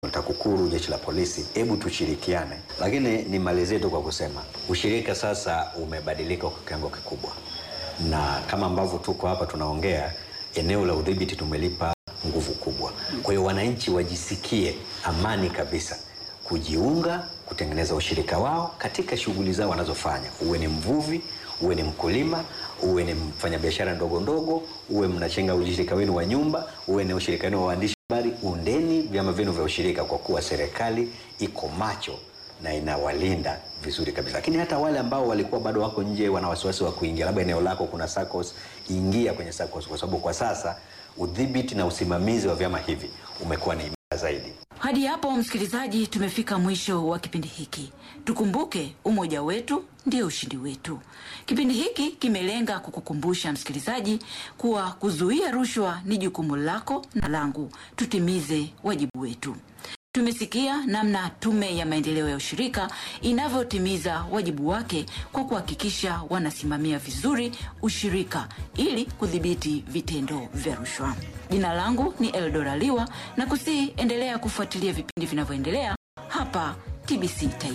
TAKUKURU, jeshi la polisi, hebu tushirikiane. Lakini nimalizie tu kwa kusema ushirika sasa umebadilika kwa kiwango kikubwa, na kama ambavyo tuko hapa tunaongea, eneo la udhibiti tumelipa nguvu kubwa. Kwa hiyo wananchi wajisikie amani kabisa kujiunga, kutengeneza ushirika wao katika shughuli zao wanazofanya, uwe ni mvuvi, uwe ni mkulima, uwe ni mfanyabiashara ndogo ndogo, uwe mnachenga ushirika wenu wa nyumba, uwe ni ushirika wenu wa waandishi habari, undeni vyama vyenu vya ushirika, kwa kuwa serikali iko macho na inawalinda vizuri kabisa. Lakini hata wale ambao walikuwa bado wako nje, wana wasiwasi wa kuingia, labda eneo lako kuna SACCOS, ingia kwenye SACCOS, kwa sababu kwa sasa udhibiti na usimamizi wa vyama hivi umekuwa ni imara zaidi. Hadi hapo msikilizaji, tumefika mwisho wa kipindi hiki. Tukumbuke umoja wetu ndio ushindi wetu. Kipindi hiki kimelenga kukukumbusha msikilizaji kuwa kuzuia rushwa ni jukumu lako na langu. Tutimize wajibu wetu. Tumesikia namna Tume ya Maendeleo ya Ushirika inavyotimiza wajibu wake kwa kuhakikisha wanasimamia vizuri ushirika ili kudhibiti vitendo vya rushwa. Jina langu ni Eldora Liwa na kusihi endelea kufuatilia vipindi vinavyoendelea hapa TBC Taifa.